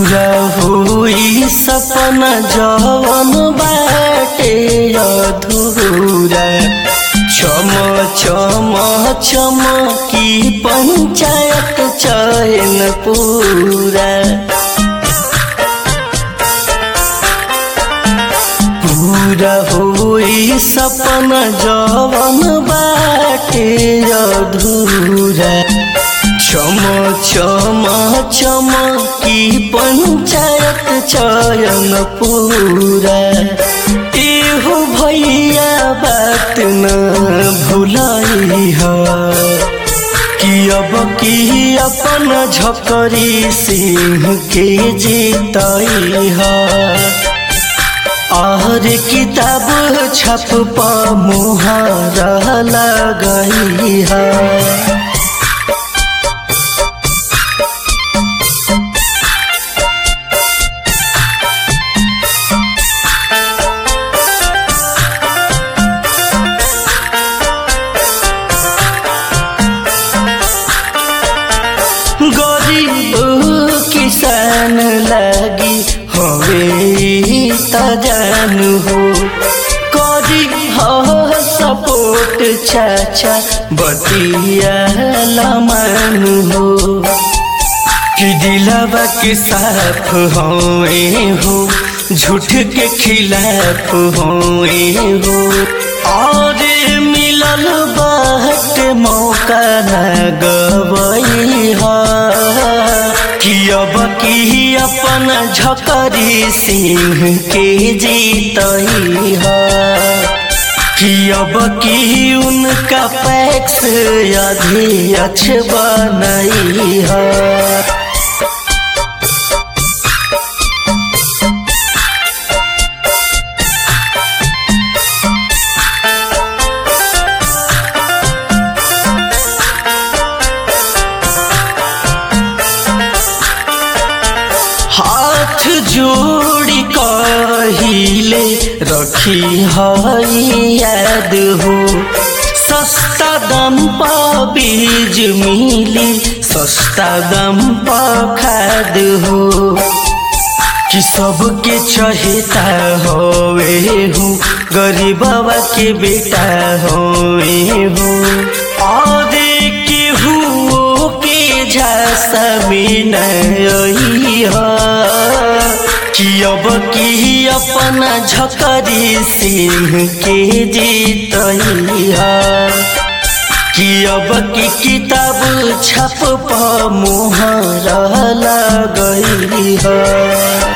पूरा होई सपना जवन बाटे अधूरा चम चम चमकी पंचायत चयन पूरा पूरा होई सपना जवन बाटे अधूरा चम चम चमकी पंचायत चयन पूरा एहो भैया बात न भुलाई कि अब की अपन झकरी सिंह के जीतई है और किताब छप प मुहर लगई है गरीब किसान लगी हवे त जानु हो करी ह सपोर्ट चाचा बतिया लमानु हो कि दिलवा के साफ होए हो झूठ के खिलाफ होए हो और मिलल बाट मौका न गवई कि अब की अपन झकरी सिंह के जीतई कि अब की उनका पैक्स अध्यक्ष बनई है हाथ जोड़ी कहिले रखी हई याद हो सस्ता दम पर बीज मिली सस्ता दम पर खाद हो कि सबके चहेता होवे हूँ गरीबवा के बेटा होवे हूँ और केहू के झांसा में नई कि अब की अपना झकरी सिंह के जीतई कि अब की किताब छप प मुहर लगई है